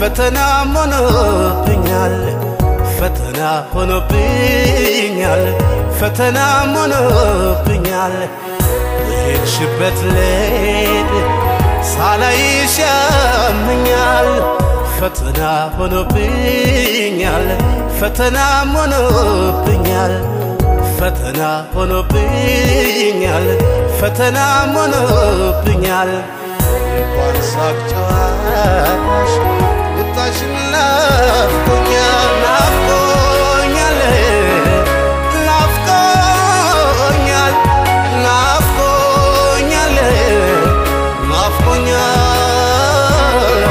ፈተና ሆኖብኛል ፈተና ሆኖብኛል ፈተና ሆኖብኛል በሄድሽበት ልሄድ ሳላይሽ ያመኛል ፈተና ሆኖብኛል ፈተና ሆኖብኛል ፈተና ሆኖብኛል ፈተና ሆኖብኛል እንኳን ሳቅ ጨዋታሽ ቁጣሽን ናፍቆኛል ናፍቆኛል ናፍቆኛል ናፍቆኛል ናፍቆኛል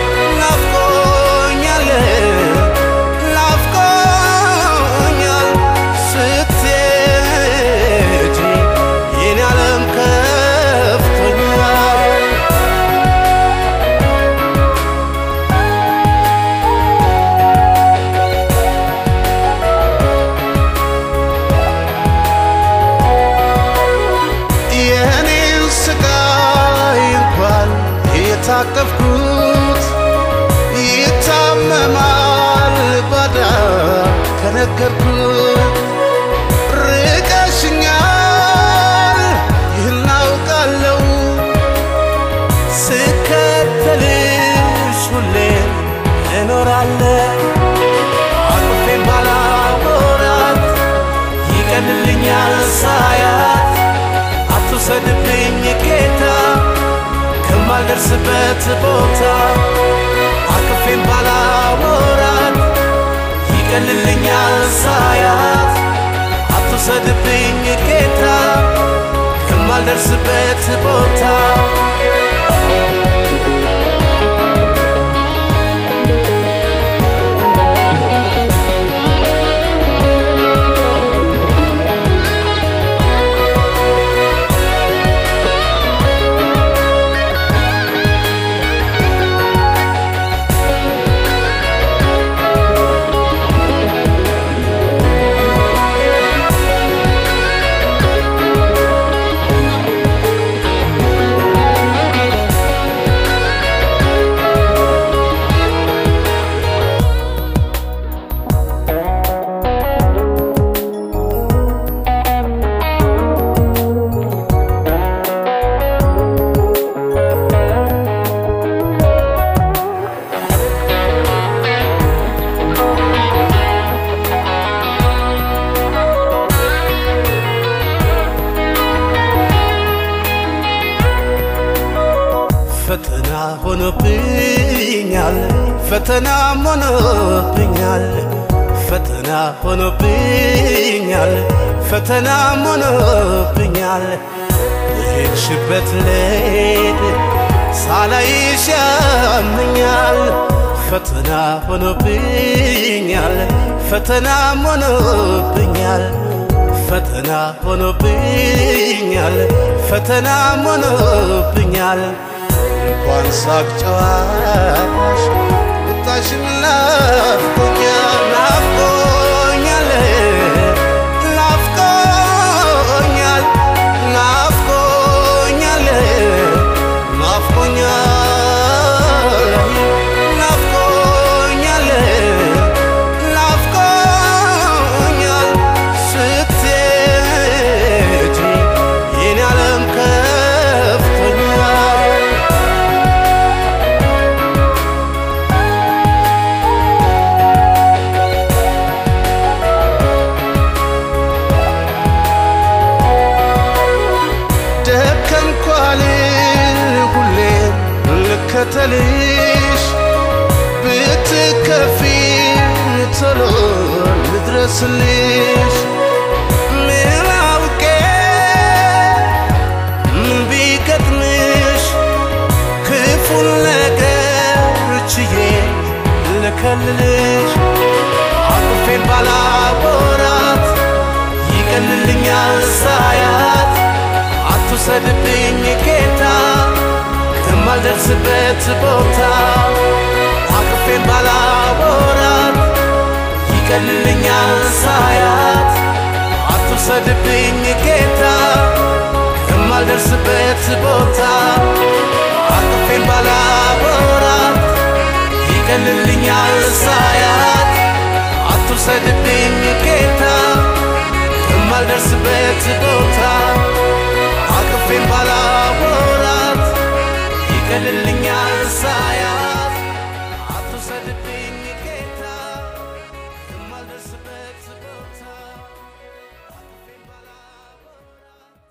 ናፍቆኛል ናፍቆኛል ስትሄጂ የኔ ዓለም ከፍቶኛል የኔን ስቃይ እንኳን የታቀፍኩት ይታመማል ባዳ ከነገርኩት ርቀሽኛል ይህን አውቃለሁ ስከተልሽ ሁሌ እኖራለሁ አቅፌን ባላወራት ይቀልልኛል ሳያት አትውሰድብኝ ጌታ ከማልደርስበት ቦታ አቅፌን ባላወራት ይቀልልኛል ሳያት አትውሰድብኝ ጌታ ከማልደርስበት ቦታ ፈተና ሆኖብኛል ፈተና ሆኖብኛል ፈተና ሆኖብኛል ፈተና ሆኖብኛል በሄድሽበት ልሄድ ሳላይሽ ያመኛል ፈተና ሆኖብኛል ፈተና ሆኖብኛል ፈተና ሆኖብኛል ፈተና ሆኖብኛል እንኳን ሳቅ ጨዋታሽ ቁጣሽን ናፍቆኛል ናፍቆኛል ናፍቆኛል ናፍቆኛል ናፍቆኛል ናፍቆኛል ናፍቆኛል ስትሄጂ የኔ ዓለም ከፍቶኛል ደከምኳል ሁሌም ልከተልሽ ብትከፊ ቶሎ ልድረስልሽ ምን አውቄ ምን ቢገጥምሽ ክፉን ነገር ችዬ ልከልልሽ አቅፌን ባላወራት ይቀልልኛል ሳያት አትውሰድብኝ ጌታ ከማልደርስበት ቦታ አቅፌን ባላወራት ይቀልልኛል ሳያት አትውሰድብኝ ጌታ ከማልደርስበት ቦታ አቅፌን ባላወራት ይቀልልኛል ሳያት አትውሰድብኝ ጌታ ከማልደርስበት ቦታ አቅፌን ባላ